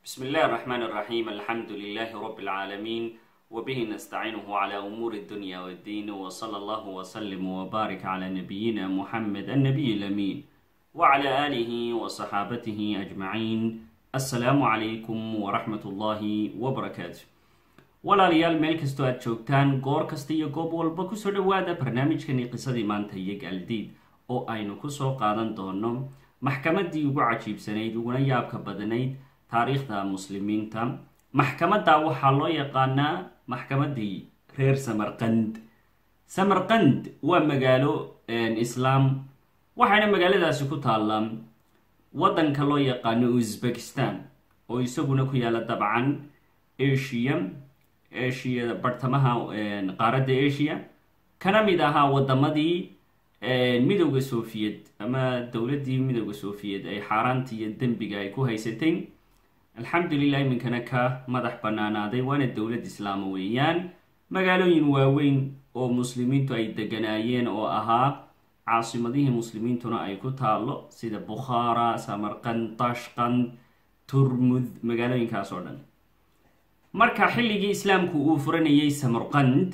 بسم الله الرحمن الرحيم الحمد لله رب العالمين وبه نستعينه على أمور الدنيا والدين وصلى الله وسلم وبارك على نبينا محمد النبي الأمين وعلى آله وصحابته أجمعين السلام عليكم ورحمة الله وبركاته walaalayaal meel kastoo aad joogtaan goor kasta iyo goob walba kusoo dhowaada barnaamijkani qisadii maanta iyo gaaldiid oo aynu kusoo qaadan doono maxkamadii ugu cajiibsanayd uguna yaabka badnayd taariikhda muslimiinta maxkamadda waxaa loo yaqaanaa maxkamadii reer samarqand samarqand waa magaalo islaam waxayna magaaladaasi ku taallaa waddanka loo yaqaano uzbekistan oo isaguna ku yaala dabcan asia asia bartamaha qaaradda asia kana mid ahaa wadamadii midowda sofiyeed ama dowladdii midowda sofiyeed ay xaaraanta iyo dembiga ay ku haysatay alxamdulilah iminkana ka madax banaanaaday waana dowlad islaama weeyaan magaalooyin waaweyn oo muslimiintu ay deganaayeen oo ahaa caasimadihii muslimiintuna ay ku taalo sida bukhaara samarqand tashqand turmud magaalooyinkaas oo dhan marka xilligii islaamku uu furanayay samarqand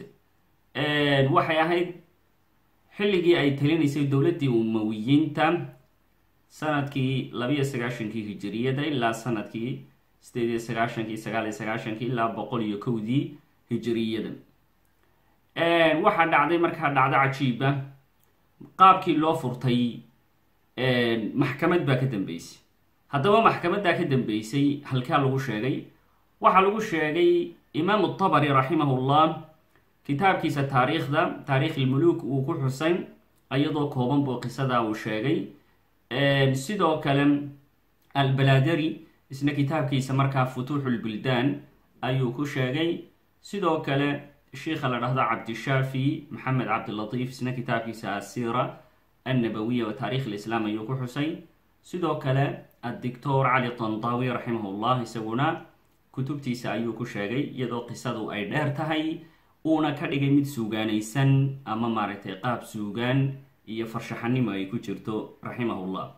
waxay ahayd xilligii ay talinaysay dowladdii umawiyiinta sanadkii labiyo sagaashankii hijiriyada ilaa sanadkii sideed iyo sagaashankii sagaal iyo sagaashankii ilaa boqol iyo kowdii hijiriyada waxaa dhacday markaa dhacdo cajiiba qaabkii loo furtay maxkamad baa ka dambeysay haddaba maxkamaddaa ka dambeysay halkaa lagu sheegay waxaa lagu sheegay imaamu tabari raximahullah kitaabkiisa taariikhda taariikh ilmuluuk uu ku xusay iyadoo kooban buu qisadaa uu sheegay sidoo kale albaladari isna kitaabkiisa markaa futuuxulbuldaan ayuu ku sheegay sidoo kale sheikha la dhahdo cabdishaafi maxamed cabdilatiif isna kitaabkiisa asiira annabawiya wa taarikh lislaam ayuu ku xusay sidoo kale addictor cali tantawi raximahullah isaguna kutubtiisa ayuu ku sheegay iyadoo qisadu ay dheer tahay uuna ka dhigay mid suugaanaysan ama maaragtay qaab suugaan iyo farshaxanimo ay ku jirto raximahullah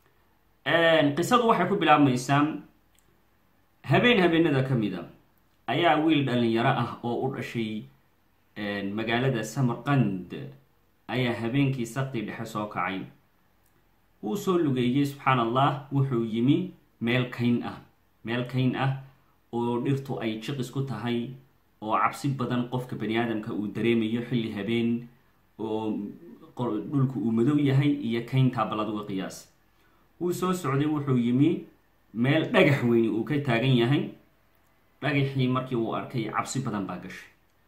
qisadu waxay ku bilaabmaysaa habeen habeenada ka mid a ayaa wiil dhalinyaro ah oo u dhashay magaalada samarqand ayaa habeenkii sakdi dhexe soo kacay wuu soo lugeeyey subxaan allah wuxuu yimi meel kayn ah meel kayn ah oo dhirtu ay jiqis ku tahay oo cabsi badan qofka bani aadamka uu dareemayo xilli habeen oo dhulku uu madow yahay iyo kayntaa baladuga qiyaas wuu soo socday wuxuu yimi meel dhagax weyni uu ka taagan yahay dhagaxii markii uu arkay cabsi badan baa gashay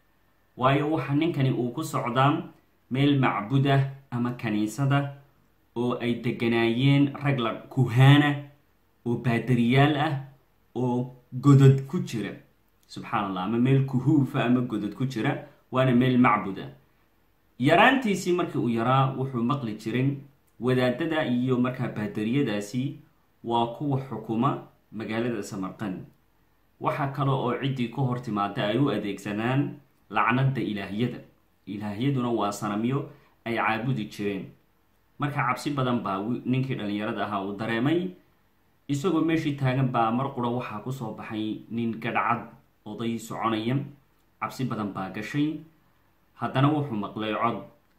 waayo waxa ninkani uu ku socdaa meel macbudah ama kaniisada oo ay deganaayeen rag la kuhaana oo baadariyaal ah oo godod ku jira subxaan allah ama meel kuhuufa ama godod ku jira waana meel macbuda yaraantiisii markii uu yaraa wuxuu maqli jiray wadaadada iyo markaa baadariyadaasi waa kuwa xukuma magaalada samarqand waxa kale oo ciddii ka hor timaada ay u adeegsanaan lacnada ilaahiyada ilaahyaduna waa sanamyo ay caabudi jireen marka cabsi badan baa ninkii dhallinyarada ahaa uu dareemay isagoo meeshii taagan baa mar qura waxaa kusoo baxay nin gadhcad oday soconaya cabsi badan baa gashay haddana wuxuu maqlay cod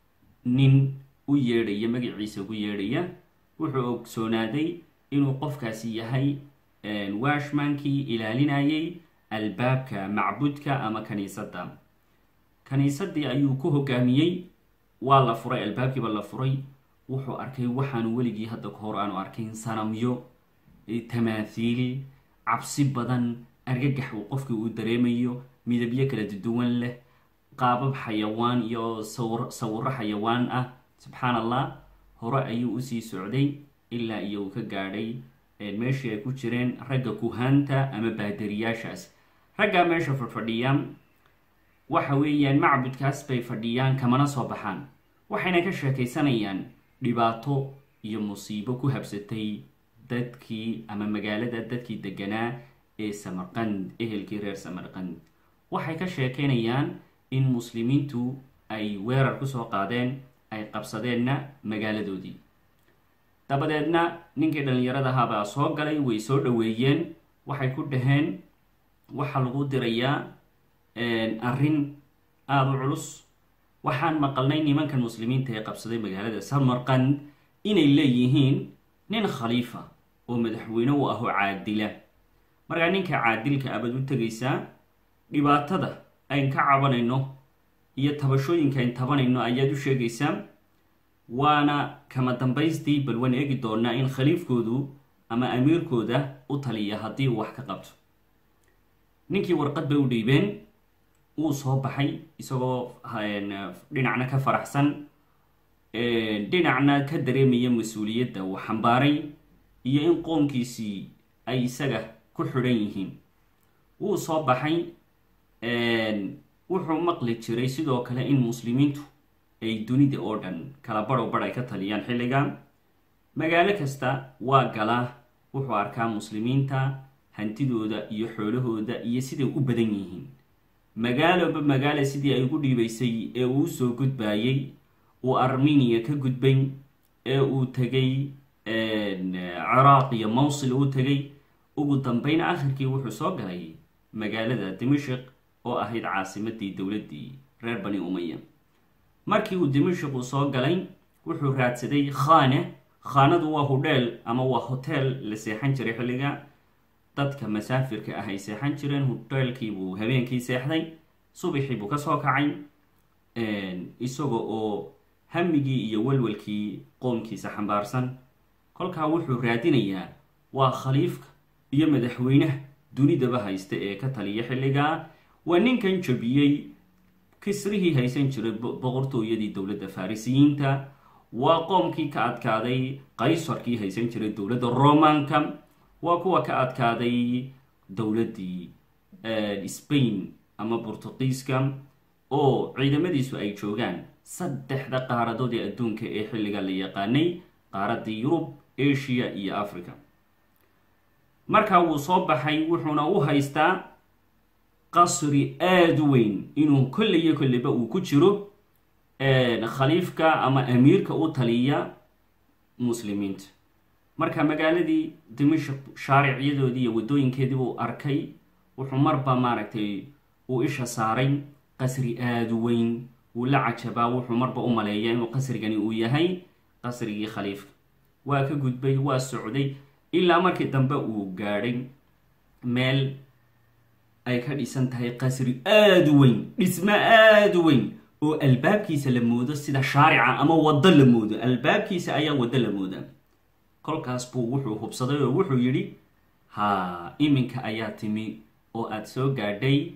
nin u yeedhaya magaciisa ugu yeedhaya wuxuu ogsoonaaday inuu qofkaasi yahay washmankii ilaalinayay albaabka macbudka ama kaniisadda kaniisadii ayuu ku hogaamiyey waa la furay albaabkiiba la furay wuxuu arkay waxaanu weligii hadda ka hor aanu arkayn sanamyo tamaathiil cabsi badan argagax uu qofkii uu dareemayo midabyo kala duwan leh qaabab xayawaan iyo sawiro xayawaan ah subxaan allah hore ayuu usii socday ilaa iyo uu ka gaadhay meeshii ay ku jireen ragga kuhaanta ama baadariyaashaas raggaa meesha fadhfadhiyaan waxa weeyaan macbudkaas bay fadhiyaan kamana soo baxaan waxayna ka sheekaysanayaan dhibaato iyo musiibo ku habsatay dadkii ama magaalada dadkii deganaa ee samarqand ehelkii reer samarqand waxay ka sheekeynayaan in muslimiintu ay weerar kusoo qaadeen ay qabsadeenna magaaladoodii dabadeedna ninkii dhallinyarada ahaabaa soo galay way soo dhoweeyeen waxay ku dhaheen waxaa lagu dirayaa arrin aada u culus waxaan maqalnay nimankan muslimiinta ee qabsaday magaalada samarkand inay leeyihiin nin khaliifa oo madaxweyne u ah oo caadila markaa ninka caadilka abad u tegaysaa dhibaatada ayn ka cabanayno iyo tabashooyinka ayn tabanayno ayaad u sheegaysaa waana kama dambaystii bal waan eegi doonaa in khaliifkoodu ama amiirkooda u taliya haddii uu wax ka qabto ninkii warqad bay u dhiibeen wuu soo baxay isagoo dhinacna ka faraxsan dhinacna ka dareemaya mas-uuliyadda uu xambaaray iyo in qoomkiisii ay isaga ku xidhan yihiin wuu soo baxay wuxuu maqli jiray sidoo kale in muslimiintu ay dunida oo dhan kala badhow badh ay ka taliyaan xilliga magaalo kasta waa galaa wuxuu arkaa muslimiinta hantidooda iyo xoolahooda iyo siday u badan yihiin magaaloba magaala sidii ay ugu dhiibaysay ee uu usoo gudbayay uu armeniya ka gudbay ee uu tegay ciraaq iyo mawsil uu tegay ugu dambeyn akhirkii wuxuu soo galay magaalada dimashik oo ahayd caasimadii dowladdii reer bani umaya markii uu dimashik uu soo galay wuxuu raadsaday khaane khaanadu waa hudheel ama waa hoteel la seexan jiray xilliga dadka masaafirka ah ay seexan jireen hudheelkiibuu habeenkii seexday subaxii buu kasoo kacay isaga oo hamigii iyo walwalkii qoomkiisa xambaarsan kolkaa wuxuu raadinayaa waa khaliifka iyo madaxweynaha dunidaba haysta ee ka taliya xilligaa waa ninkan jabiyey kisrihii haysan jiray boqortooyadii dowladda farisiyiinta waa qoomkii ka adkaaday qaysarkii haysan jiray dowladda romanka waa kuwa ka adkaaday dowladdii spain ama bortuqiiska oo ciidamadiisu ay joogaan saddexda qaaradood ee adduunka ee xilliga la yaqaanay qaaradii yurub asia iyo africa markaa wuu soo baxay wuxuuna u haystaa qasri aada u weyn inuu kolliyo kolliba uu ku jiro khaliifka ama amiirka u taliya muslimiinta marka magaaladii dimashik shaaricyadoodii iyo waddooyinkeedii buu arkay wuxuu marba maaragtay uu isha saaray qasri aada u weyn wuu la cajabaa wuxuu marba u maleeyaa inuu qasrigani uu yahay qasrigii khaliifka waa ka gudbay waa socday ilaa markii dambe uu gaadhay meel ay ka dhisan tahay qasri aada u weyn dhismo aada u weyn oo albaabkiisa la moodo sida shaarica ama waddo la moodo albaabkiisa ayaa waddo la mooda kolkaas buu wuxuu hubsaday oo wuxuu yidhi haa iminka ayaa timi oo aada soo gaadhay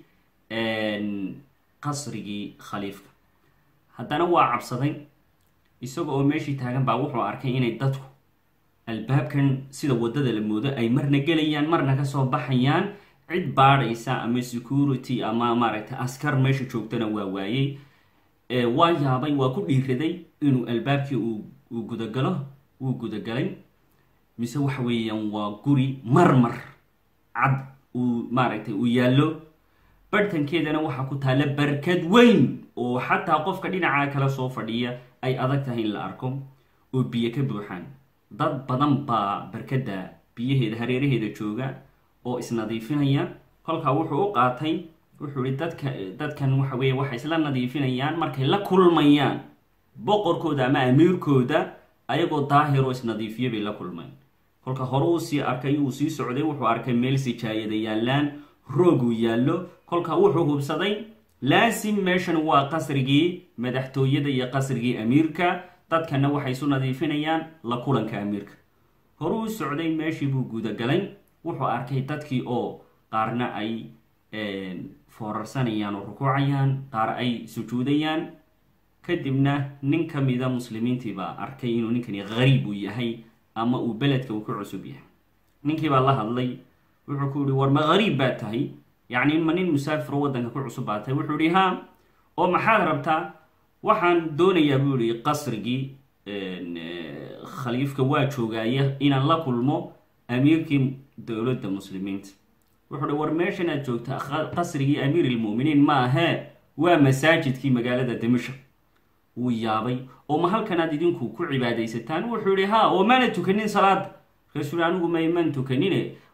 qasrigii khaliifka haddana waa cabsaday isaga oo meeshii taagan baa wuxuu arkay inay dadku albaabkan sida waddada la moodo ay marna gelayaan marna kasoo baxayaan cid baadhaysa ama security ama maaragtay askar meesha joogtana waa waayey waa yaabay waa ku dhiiraday inuu albaabkii uu gudagalo wuu gudagalay mise waxa weeyaan waa guri marmar cad uu maaragtay uu yaallo barhtankeedana waxaa ku taalla barkad weyn oo xataa qofka dhinaca kale soo fadhiya ay adag tahay in la arko oo biyo ka buuxaan dad badan baa barkadda biyaheeda hareeraheeda jooga oo isnadiifinaya kolkaa wuxuu u qaatay wuxuu ihi dadka dadkan waxa weeye waxay isla nadiifinayaan markay la kulmayaan boqorkooda ama amiirkooda ayagoo daahiroo isnadiifiyo bay la kulmeen kolka hore uu sii arkay uu sii socday wuxuu arkay meel sijaayada yaallaan rooguu yaallo kolka wuxuu hubsaday laasim meeshan waa qasrigii madaxtooyada iyo qasrigii amiirka dadkana waxay isu nadiifinayaan la kulanka amiirka hore uu socday meeshii buu gudagalay wuxuu arkay dadkii oo qaarna ay foorarsanayaan oo rukuucayaan qaar ay sujuudayaan kadibna nin ka mida muslimiintii baa arkay inuu ninkani qariib uu yahay ama uu beledka uu ka cusub yahay ninkii baa la hadlay wuxuu ku yihi war ma qariib baa tahay yacni ma nin musaafiro waddanka ku cusub baa tahay wuxuu yihi ha oo maxaad rabtaa waxaan doonayaa buu yihi qasrigii khaliifka waa joogaaya inaan la kulmo amiirkii dowladda muslimiinta wuxuu hi war meeshan aad joogta qasrigii amiir ilmu'miniin ma ahee waa masaajidkii magaalada dimashik wuu yaabay oo ma halkanaad idinku ku cibaadaysataan wuxuu yihi ha oo maana tukanin salaada markaasuu hi anigu mayman tukanine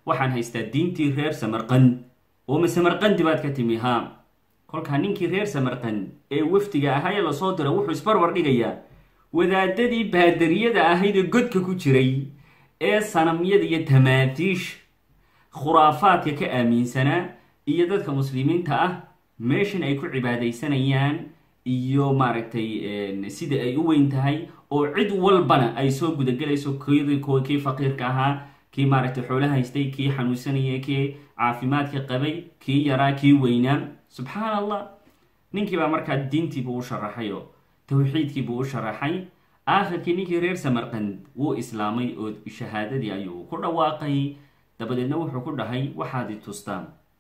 waxaan haystaa diintii reer samarqand oo ma samarqandi baad ka timi ha kolkaa ninkii reer samarqand ee wafdiga ahaa ee lasoo dira wuxuu isbarbar dhigayaa wadaadadii baadariyada ahayd ee godka ku jiray ee sanamyada iyo tamaatiish khuraafaadka ka aaminsanaa iyo dadka muslimiinta ah meeshan ay ku cibaadaysanayaan iyo maaragtay sida ay u weyn tahay oo cid walbana ay soo gudagelayso kii faqiirka ahaa kii maaragtay xoolo haystay kii xanuunsanaya kii caafimaadka qabay kii yaraa kii weynaa subxaan allah ninkii baa markaa diintiibuu u sharaxay oo tawxiidkiibuu u sharaxay aakhirkii ninkii reer samarqand wuu islaamay oo shahaadadii ayuu ku dhawaaqay dabadeedna wuxuu ku dhahay waxaad i tustaan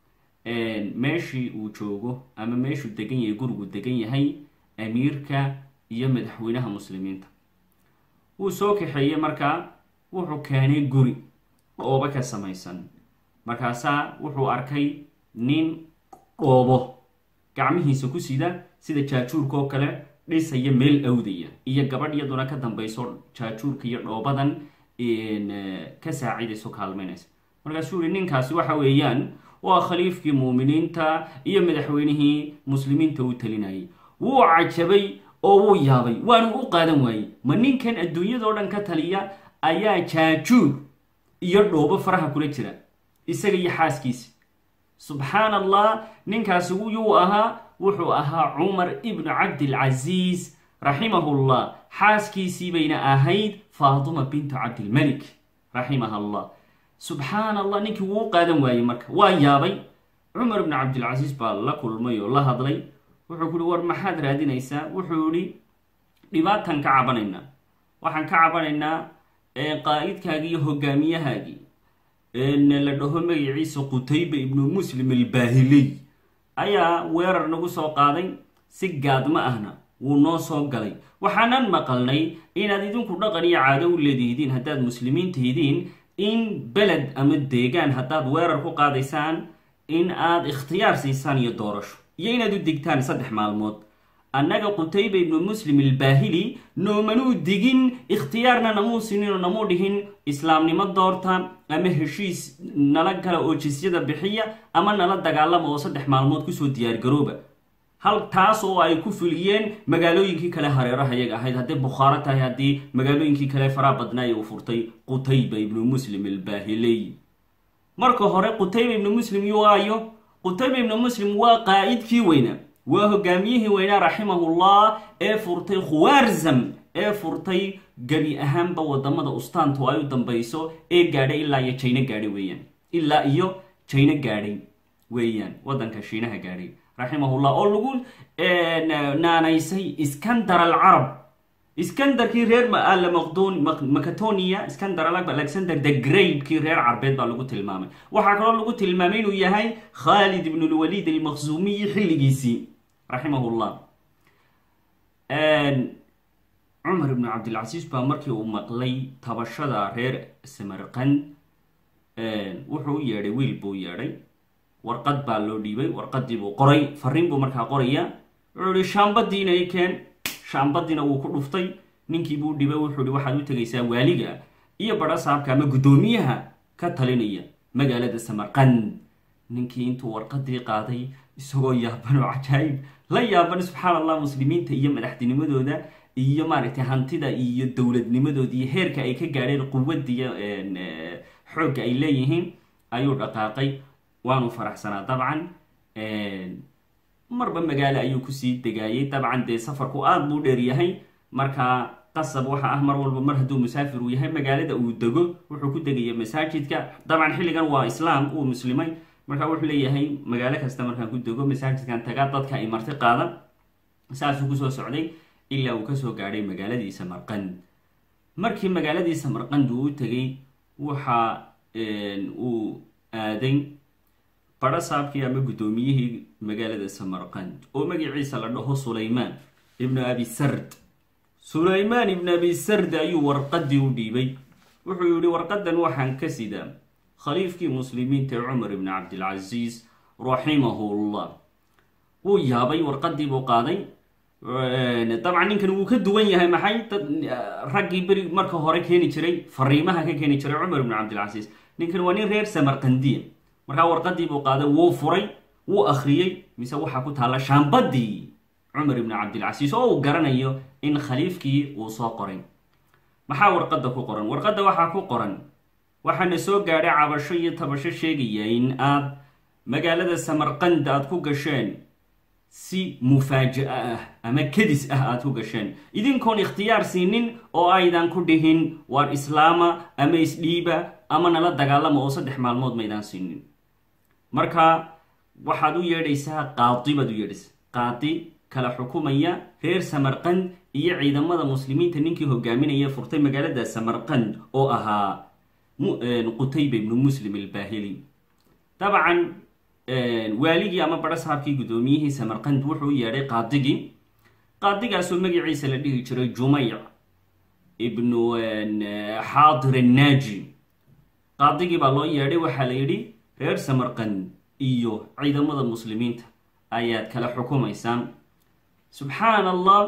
meeshii uu joogo ama meeshuu degan yahay gurigu degan yahay amiirka iyo madaxweynaha muslimiinta wuu soo kaxeeyey markaa wuxuu keenay guri dhoobo ka samaysan markaasaa wuxuu arkay nin dhoobo gacmihiisa ku sida sida jaajuurka oo kale dhisaya meel awdaya iyo gabadh iyaduna ka dambayso jaajuurka iyo dhoobadan ka saacidayso kaalmaynaysa markaasuu yihi ninkaasi waxa weeyaan waa khaliifkii muuminiinta iyo madaxweynihii muslimiinta u talinayay wuu cajabay oo wuu yaabay waanu u qaadan waayey ma ninkan adduunyadao dhan ka taliya ayaa jaajuur iyo dhoobo faraha kula jira isaga iyo xaaskiisa subxaan allah ninkaasi yuu ahaa wuxuu ahaa cumar ibnu cabdilcasiis raximahullah xaaskiisii bayna ahayd faatuma bintu cabdilmalik raximaha allah subxaan allah ninkii wuu qaadan waayey marka waa yaabay cumar ibnu cabdilcasiis baa la kulmay oo la hadlay wuxuu ku uhi war maxaad raadinaysaa wuxuu ihi dhibaatan ka cabanaynaa waxaan ka cabanaynaa qaa'idkaagii iyo hogaamiyahaagii la dhaho magaciisa qutayba ibnu muslim albaahiliy ayaa weerar nagu soo qaaday si gaadma ahna wuu noo soo galay waxaanan maqalnay inaad idinku dhaqan iyo caado u leedihidiin haddaad muslimiin tihidiin in beled ama deegaan haddaad weerar ku qaadaysaan in aad ikhtiyaar siisaan iyo doorasho iyo inaad u digtaan saddex maalmood annaga qutayba ibnu muslim albaahili noomanuu digin ikhtiyaarna namuu sininoo namuu dhihin islaamnimo doorta ama heshiis nala gala oo jisyada bixiya ama nala dagaalama oo saddex maalmood kusoo diyaargarooba hal taas oo ay ku fuliyeen magaalooyinkii kale hareeraha yaga ahayd hadday bukhaaro tahay haddii magaalooyinkii kale faraha badnaay uu furtay qutayba ibnu muslim albaahiley marka hore qutayba ibnu muslim yuaayo qutayba ibnu muslim waa qaa'idkii weynaa waa hogaamiyihii weynaa raximahullah ee furtay khuwarzam ee furtay gebi ahaanba wadamada ustaantu ay u dambayso ee gaadhay ilaa iyo jayno gaadhay weeyaan ilaa iyo jayno gaadhay weeyaan wadanka shiinaha gaadhay raximahullah oo lagu naanaysay iskandar alcarab iskandarkii reer macatonia iskandar alexander the great kii reer carbeed baa lagu tilmaamay waxaa kaloo lagu tilmaamay inuu yahay khalid ibn lwaliid almaqsuumiyi xilligiisii raximahullah cumar ibnu cabdilcasiis baa markii uu maqlay tabashada reer samarqand wuxuu u yeedhay wiil buu yeedhay warqad baa loo dhiibay warqadii buu qoray fariin buu markaa qoraya wuxuu ihi shaambadiina i keen shaambadiina wuu ku dhuftay ninkii buu dhibay wuxuu ihi waxaad u tegaysaa waaliga iyo badhasaabka ama guddoomiyaha ka talinaya magaalada samarqand ninkii intuu warqadii qaaday isagoo yaaban oo cajaayib la yaaban subxaan allah muslimiinta iyo madaxtinimadooda iyo maaragtay hantida iyo dowladnimadooda iyo heerka ay ka gaadheen quwadiiyo xoogga ay leeyihiin ayuu dhaqaaqay waanu faraxsanaa dabcan marba magaalo ayuu kusii degaayay dabcan dee safarku aada buu dheer yahay markaa qasab waxa ah mar walba mar hadduu musaafir uu yahay magaalada uu dego wuxuu ku degaya masaajidka dabcan xilligan waa islaam uu muslimay markaa wuxuu leeyahay magaalo kasta markaan ku dego masaajidkan tagaa dadka ay marti qaada saasuu kusoo socday ilaa uu kasoo gaadhay magaaladii samarqand markii magaaladii samarqand uu u tegay waxa uu aaday badhasaabkii ama guddoomiyihii magaalada samarqand oo magaciisa la dhaho sulaymaan ibnu abi sard sulaymaan ibnu abi sard ayuu warqadii u dhiibay wuxuu yihi warqadan waxaan ka sidaa khaliifkii muslimiinta cumar ibni cabdilcasiis raximahullah wuu yaabay warqadii buu qaaday dabcan ninkan wuu ka duwan yahay maxay dad raggii beri marka hore keeni jiray fariimaha ka keeni jiray cumar ibnu cabdilcasiis ninkan waa nin reer samarqandiya markaa warqadii buu qaaday wuu furay wuu akhriyey mise waxaa ku taalla shaambadii cumar ibni cabdilcasiis oo uu garanayo in khaliifkii uu soo qoray maxaa warqadda ku qoran warqadda waxaa ku qoran waxaana soo gaadhay cabasho iyo tabasho sheegaya in aad magaalada samarqand aad ku gasheen si mufaaja-a ah ama kadis ah aad ku gasheen idinkoon ikhtiyaar siinin oo aydan ku dhihin waar islaama ama isdhiiba ama nala dagaalama oo saddex maalmood maydaan siinin marka waxaad u yeedhaysaa qaadi baad u yeedhaysaa qaadi kala xukumaya reer samarqand iyo ciidamada muslimiinta ninkii hogaaminaya furtay magaalada samarqand oo ahaa qutayba ibnu muslim albaahili dabcan waaligii ama badho sahabkii guddoomiyihii samarqand wuxuu u yeedhay qaadigii qaadigaasoo magaciisa la dhihi jiray jumeyc ibnu xaadir annaaji qaadigii baa loo yeedhay waxaa la yidhi reer samarqand iyo ciidamada muslimiinta ayaad kala xukumaysaan subxaan allah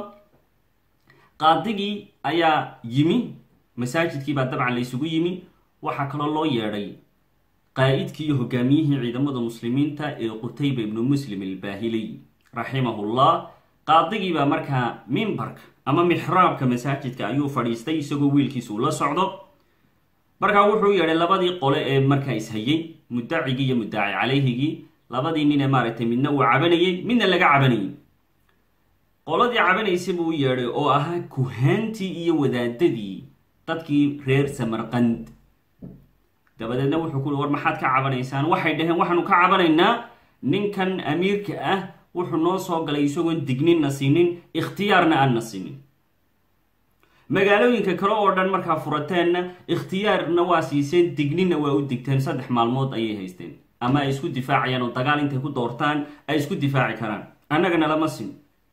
qaadigii ayaa yimi masaajidkii baa dabcan la ysugu yimi waxaa kaloo loo yeedhay qaa'idkii iyo hogaamiyihii ciidamada muslimiinta ee qutayba ibnu muslim albaahiliy raximahullah qaadigii baa markaa mimbarka ama mixraabka masaajidka ayuu fadhiistay isagoo wiilkiisa uu la socdo markaa wuxuu yeedhay labadii qole ee markaa ishayay muddacigii iyo muddaci calayhigii labadii nin ee maaragtay midna uu cabanayey midna laga cabanayay qoladii cabanaysay buu u yeedhay oo ahaa kuhaantii iyo wadaadadii dadkii reer samarqand dabadeedna wuxuu ku war maxaad ka cabanaysaan waxay dhaheen waxaanu ka cabanaynaa ninkan amiirka ah wuxuu noo soo galay isagoon digninna siinin ikhtiyaarna aanna siinin magaalooyinka kale oo dhan markaa furateenna ikhtiyaarna waa siiseen digninna waa u digteen saddex maalmood ayay haysteen ama ay isku difaacayaan oo dagaal intay ku doortaan ay isku difaaci karaan annagana lama sin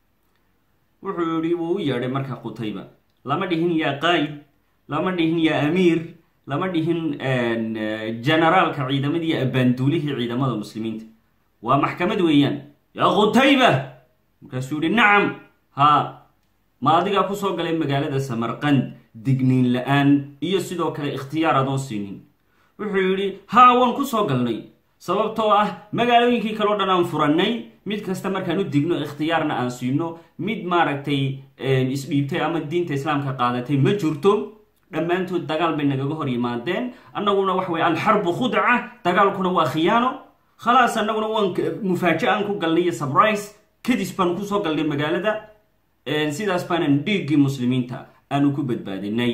wuxuu yihi wuu u yeedhay markaa qutayba lama dhihin yaa qaayid lama dhihin yaa amiir lama dhihin generaalka ciidamadii iyo abaanduulihii ciidamada muslimiinta waa maxkamad weeyaan yaa qutayba markaasuu yihi nacam haa ma adigaa kusoo galay magaalada samarqand digniin la-aan iyo sidoo kale ikhtiyaar adoon siinin wuxuu yidhi haa waan kusoo galnay sababtoo ah magaalooyinkii kaleo dhan aan furannay mid kasta markaan u digno ikhtiyaarna aan siino mid maaragtay isdhiibtay ama diinta islaamka qaadatay ma jirto dhammaantood dagaal bay nagaga hor yimaadeen annaguna wax wey alxarbu khudca dagaalkuna waa khiyaano khalaas annaguna waan mufaaja-aan ku galnay iyo sabrise kadis baan kusoo galnay magaalada sidaas baanan dhiiggii muslimiinta aanu ku badbaadinay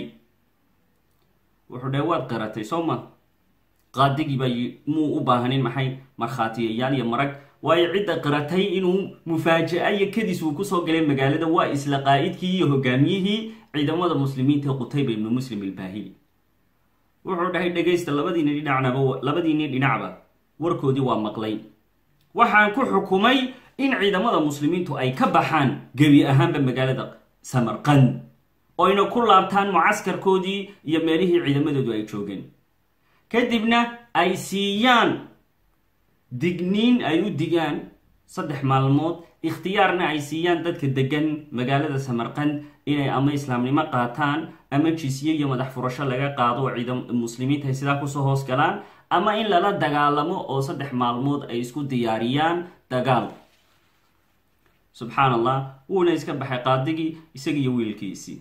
wuxuu dhahe waad qaratay soo ma qaadigiiba muu u baahanin maxay markhaatiyayaal iyo marag waayo cidda qiratay inuu mufaaja-a iyo kadis uu kusoo galay magaalada waa isla qaa'idkii iyo hogaamiyihii ciidamada muslimiinta qutayba ibnu muslim ilbaahili wuxuu dhahay dhegaysta labadiini dhinacnaba labadiinii dhinacba warkoodii waa maqlay waxaan ku xukumay in ciidamada muslimiintu ay ka baxaan gebi ahaanba magaalada samarqand oyna ku laabtaan mucaskarkoodii iyo meelihii ciidamadoodu ay joogeen kadibna ay siiyaan digniin ay u digaan saddex maalmood ikhtiyaarna ay siiyaan dadka degan magaalada samarqand inay ama islaamnimo qaataan ama jisye iyo madax furasho laga qaado oo ciidam muslimiinta ay sidaa kusoo hoos galaan ama in lala dagaalamo oo saddex maalmood ay isku diyaariyaan dagaal subxaan allah wuuna iska baxay qaadigii isagiiyo wiilkiisii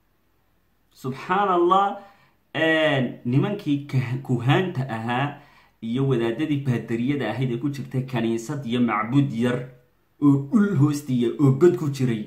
subxaan allah nimankii kuhaanta ahaa iyo wadaadadii baadariyada ahayd ee ku jirtay kaniisad iyo macbud yar oo dhul hoostiya oo god ku jiray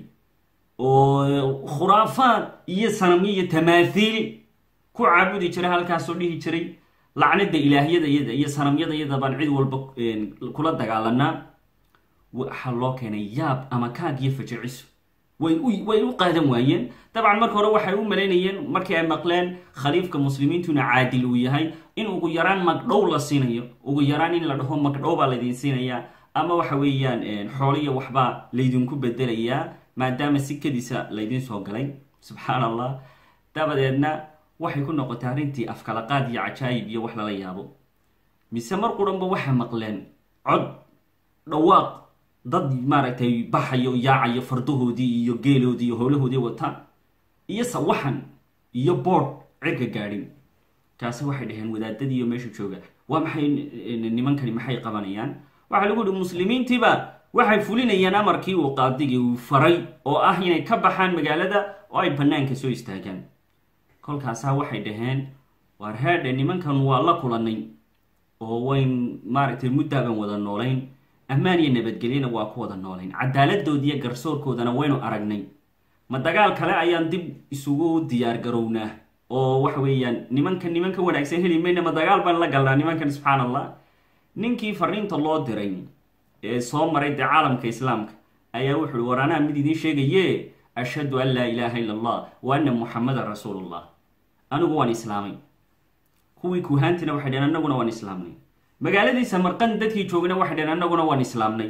oo khuraafaad iyo sanamyo iyo tamaathiil ku caabudi jiray halkaasoo dhihi jiray lacnada ilaahyada iyada iyo sanamyada iyada baan cid walba kula dagaalanaa waxaa loo keenay yaab ama kaag iyo fajiciso way way u qaadan waayeen dabcan marka hore waxay u malaynayeen markii ay maqleen khaliifka muslimiintuna caadil uu yahay in ugu yaraan magdhow la siinayo ugu yaraan in la dhaho magdhow baa laydin siinayaa ama waxa weeyaan xooliya waxbaa laydinku bedelayaa maadaama si kadisa laydin soo galay subxaan allah dabadeedna waxay ku noqotay arrintii afkalaqaad iyo cajaayib iyo wax lala yaabo mise mar quranba waxay maqleen cod dhawaaq dad maaragtay baxayo yaacayo fardahoodii iyo geeloodii iyo howlahoodii wataan iyo sawaxan iyo boodh cirka gaadhin kaasi waxay dhaheen wadaadadiiyo meesha jooga waa maxay nimankani maxay qabanayaan waxaa lagu yihi muslimiintiiba waxay fulinayaan amarkii uu qaadigii uu faray oo ah inay ka baxaan magaalada oo ay banaanka soo istaagaan kolkaasaa waxay dhaheen waar heedhe nimankan waa la kulanay oo wayn maaragtay muddaaban wada noolayn ammaan iyo nabadgelyana waa ku wada noolayn cadaaladoodiiyo garsoorkoodana waynu aragnay ma dagaal kale ayaan dib isugu diyaar garownaa oo waxa weeyaan nimankan nimanka wanaagsan heli mayna ma dagaal baan la galnaa nimankan subxaan allah ninkii fariinta loo diray ee soo maray dee caalamka islaamka ayaa wuxu uhi war anaa mid idiin sheegaye ashhadu an laa ilaaha illa allah wa anna muxamadan rasuulullah anigu waan islaamay kuwii kuhaantina waxay dheheen annaguna waan islaamnay magaaladii samarqand dadkii joogna waxay dheheen annaguna waan islaamnay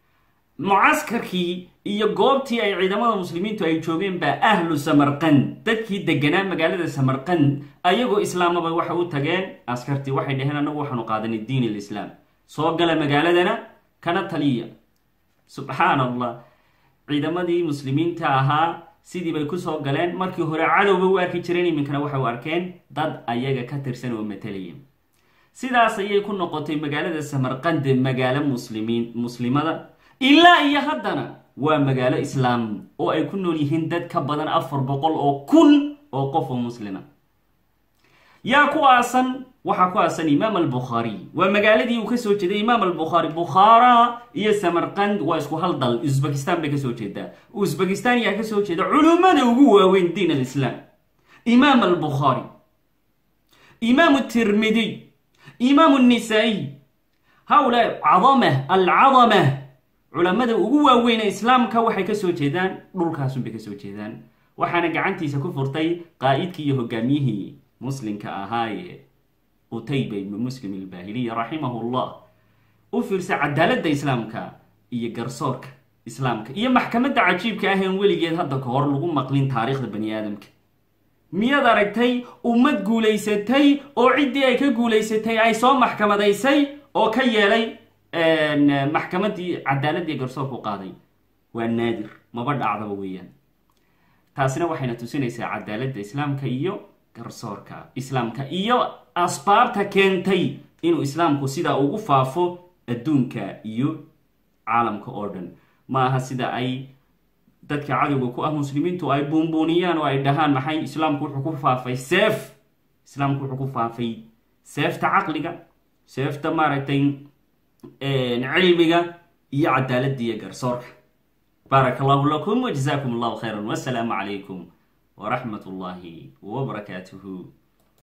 mucaskarkii iyo goobtii ay ciidamada muslimiintu ay joogeen baa ahlu samarqand dadkii deganaa magaalada samarqand ayagoo islaamaba waxay u tageen askartii waxay dhaheen annagu waxaanu qaadanay diin alislaam soo gala magaaladana kana taliya subxaan allah ciidamadii muslimiinta ahaa sidii bay kusoo galeen markii hore cadowba u arki jireen iminkana waxay u arkeen dad ayaga ka tirsan oo matalaya sidaas ayay ku noqotay magaalada samarqande magaalo muslimiin muslimada ilaa iyo haddana waa magaalo islaam oo ay ku nool yihiin dad ka badan afar boqol oo kun oo qof oo muslima yaa ku aasan waxaa ku aasan imaam albukhaariy waa magaaladii uu kasoo jeeday imaam albukhaari bukhaara iyo samarqand waa isku hal dal uzbekistan bay kasoo jeedaa uzbekistan yaa kasoo jeeda culummada ugu waaweyn diin alislaam imaam albukhaari imaam tirmidiy imaam النسائي hawlaa cadama alcadama culamada ugu waaweyne islaamka waxay kasoo jeedaan dhulkaasunbay kasoo jeedaan waxaana gacantiisa ku furtay qaa'idkii iyo hogaamiyihii muslimka ahaaye utayba ibnu muslim ilbaahiliya raximahu llah u fiirsa cadaaladda islaamka iyo garsoorka islaamka iyo maxkamadda cajiibka aheen weligeed hadda ka hor lagu maqlin taariikhda bani aadamka miyaad aragtay ummad guulaysatay oo ciddii ay ka guulaysatay ay soo maxkamadaysay oo ka yeelay maxkamaddii cadaaladii garsoorku qaaday waa naadir maba dhacdaba weeyaan taasina waxayna tusinaysaa cadaaladda islaamka iyo garsoorka islaamka iyo asbaabta keentay inuu islaamku sidaa ugu faafo adduunka iyo caalamka oo dhan ma aha sida ay dadka cadowga ku ah muslimiintu ay buunbuuniyaan oo ay dhahaan maxay islaamku wuxuu ku faafay seef islaamku wuxuu ku faafay seefta caqliga seefta maaragtay cilmiga iyo cadaaladda iyo garsoorka baarak allahu lakum wajzakum allahu khayra wasalaamu calaykum waraxmat ullahi wbarakaatuhu